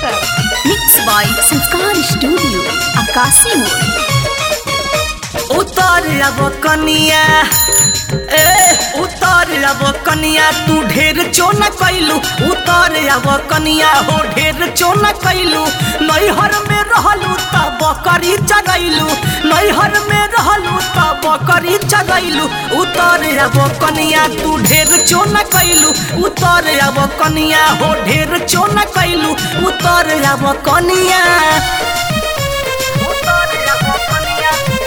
Mixed by Sanskar Studio, Akasi Mode. उतर अब कनिया ए उतर अब कनिया तू ढेर चोना कैलू उतर अब कनिया हो ढेर चोना कैलू नैहर में रहलू त बकरी चगैलू नैहर में रहलू त बकरी चगैलू उतर अब कनिया तू ढेर चोना कैलू उतर अब कनिया हो ढेर चोना कैलू उतर अब कनिया उतर अब कनिया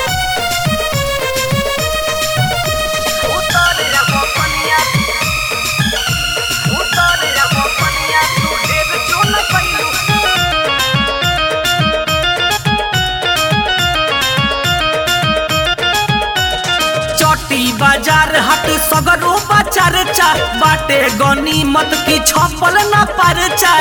उतर अब कनिया उतर अब कनिया तू ढेर चोना कैलू चटी बाजार हट सगरो बाजार चा बाटे गनी मत की छपल ना परचा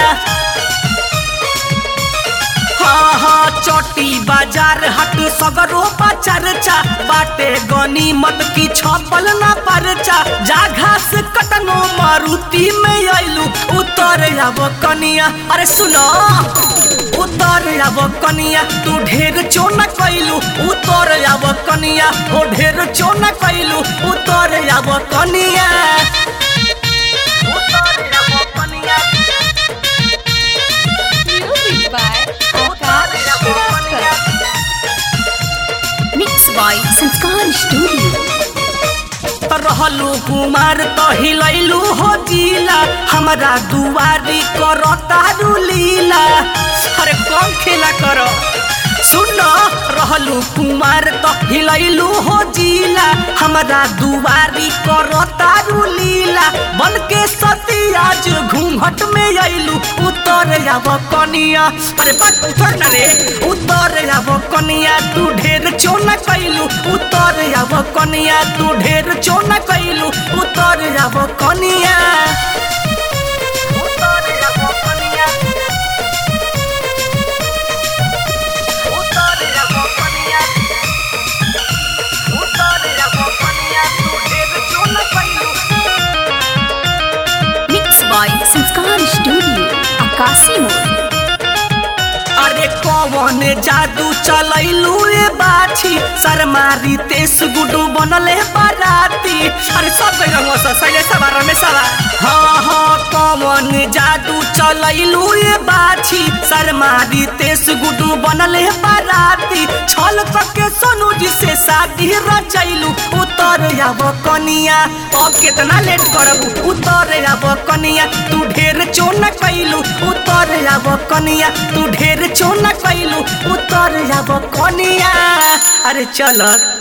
हाँ हाँ चटी बाजार हट सगरो बाजार चा बाटे गनी मत की छपल ना परचा जा घास कटनो मारुति में आइलू उतर अब कनिया अरे सुनो उतर अब कनिया तू ढेर चोना कैलू उतर अब कनिया ओ ढेर चोना कैलू उतर अब कनिया उतर अब कनिया Music by उतर अब कनिया Mixed by Sanskar Studio. रहलू कुमार तो हिलैलू हो जिला हमरा दुआरी करो तारू लीला अरे कौन खेला करो सुन रहलू कुमार तो हिलैलू हो जिला हमरा दुआरी करो तारू लीला बन के सती आज घूंघट में अइलू उतर अब कनिया अरे बस उतर ना रे उतर अब कनिया तू ढेर चोना कैलू उतर अब कनिया तू ढेर चोना कैलू उतर अब कनिया उतर अब कनिया उतर अब कनिया उतर अब कनिया तू ढेर चोना कैलू Mixed by Sanskar Studio, Akasi Mode. अरे कौन जादू चलैलू रे बाछी शर्मारी तेस गुडू बनले बाराती अरे सब गंगवा सा सैले सवा रमेश सवा हाँ हाँ कौन जादू चलैलू रे बाछी शर्मारी तेस गुडू बनले बाराती छल करके सोनू जी से शादी रचैलू उतर अब कनिया अब कितना लेट करबू उतर अब कनिया तू ढेर चोना कैलू उतर अब कनिया तू ढेर चोना कैलू उतर अब कनिया अरे चल